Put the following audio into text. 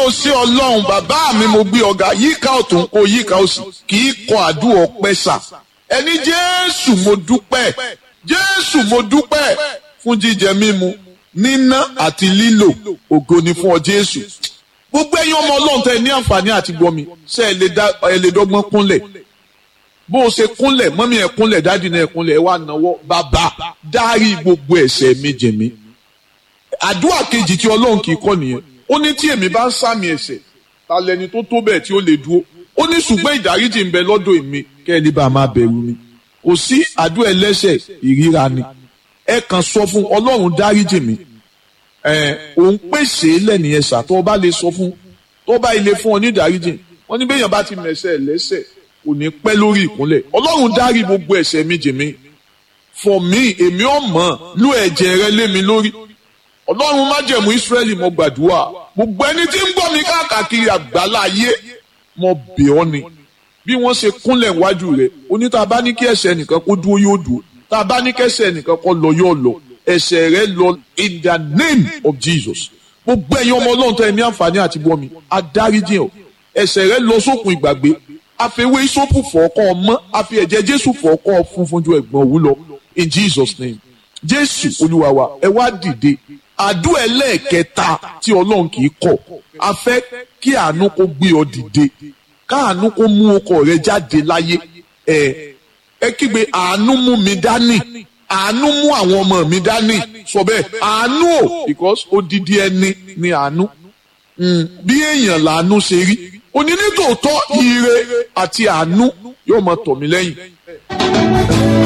o ṣe ọlọ́run bàbá mi mo gbé ọ̀gá yíká ọ̀tún kó yíká òsì kì í kọ àdúrà ọpẹ́ sà ẹni jésù mo dúpẹ́ jésù mo dúpẹ́ fún jíjẹ mímu níná àti lílò ògo ni fún ọ jésù gbogbo ẹ̀yin ọmọ ọlọ́run tẹ ní àǹfààní àti gbọmi ṣe ẹ lè dọ́gbọ́n kúnlẹ̀ bó o ṣe kúnlẹ̀ mọ́mí ẹ̀ kúnlẹ̀ dáàdì náà ẹ̀ kúnlẹ̀ ẹ̀ wá náwó bàbá dárí gbogbo ẹ̀ṣẹ̀ mi jì mí àdúrà kejì tí ọlọ́run kì í kọ́ nìyẹn ó ní tí èmi bá ń sàmì ẹ̀ṣẹ̀ ta lẹni tó tó bẹ́ẹ̀ tí ó lè dúró ó ní ṣùgbọ́n ìdáríjì ń bẹ lọ́dọ̀ èmi kẹ́ ẹ lè bá a máa bẹ̀rù mi kò sí àdúrà ẹlẹ́ṣẹ̀ ìríra ni ẹ kàn sọ fún ọlọ́run dáríjì mi ẹ òun pèsè lẹ́nìyẹn sà tó bá lè sọ fún tó bá ilé fún ọ ní ìdáríjì wọ́n ní bẹ́yàn bá ti mẹ̀ṣẹ̀ lẹ́ṣẹ̀ kò ní pẹ́ lórí ìkúnlẹ̀ ọlọ́run dárí gbogbo ẹ̀ṣẹ̀ mi jì mí for me èmi ò mọ̀ lú ẹ̀jẹ̀ rẹ lé mi lórí ọlọ́run májẹ̀mú ìsírẹ́lì mo gbàdúrà gbogbo ẹni tí ń gbọ́ mi káàkiri àgbálá ayé mo bẹ̀ ọ́ ni bí wọ́n ṣe kúnlẹ̀ wájú rẹ̀ oní tá a bá ní kí ẹ̀ṣẹ̀ nìkan kó dúró yóò dúró tá a bá ní kí ẹ̀ṣẹ̀ nìkan kó lọ yóò lọ ẹ̀ṣẹ̀ rẹ lọ in the name of Jesus gbogbo ẹ̀yin ọmọ ọlọ́run tẹ́ ẹ ní àǹfààní àti gbọ́ mi adáríjì ọ̀ ẹ̀ṣẹ̀ rẹ lọ sókun ìgbàgbé àfẹwé ìsopù fọ̀ọ́kọ́ ọmọ àfi ẹ̀jẹ̀ Jésù fọ̀ọ́kọ́ funfun ju ẹ̀gbọ́n òwú lọ in Jesus name Jésù Olúwa wa ẹ wá dìde àdúrà ẹlẹ́ẹ̀kẹta tí ọlọ́run kì í kọ̀ a fẹ́ kí àánú kó gbé ọ dìde káàánú kó mú ọkọ rẹ jáde láyé ẹ ẹ kígbe àánú mú mi dání àánú mú àwọn ọmọ mi dání sọ bẹ́ẹ̀ àánú o because odidi ẹni ni àánú bí èèyàn làánú ṣe rí òní nítòótọ́ ire àti àánú yóò máa tọ̀ mí lẹ́yìn.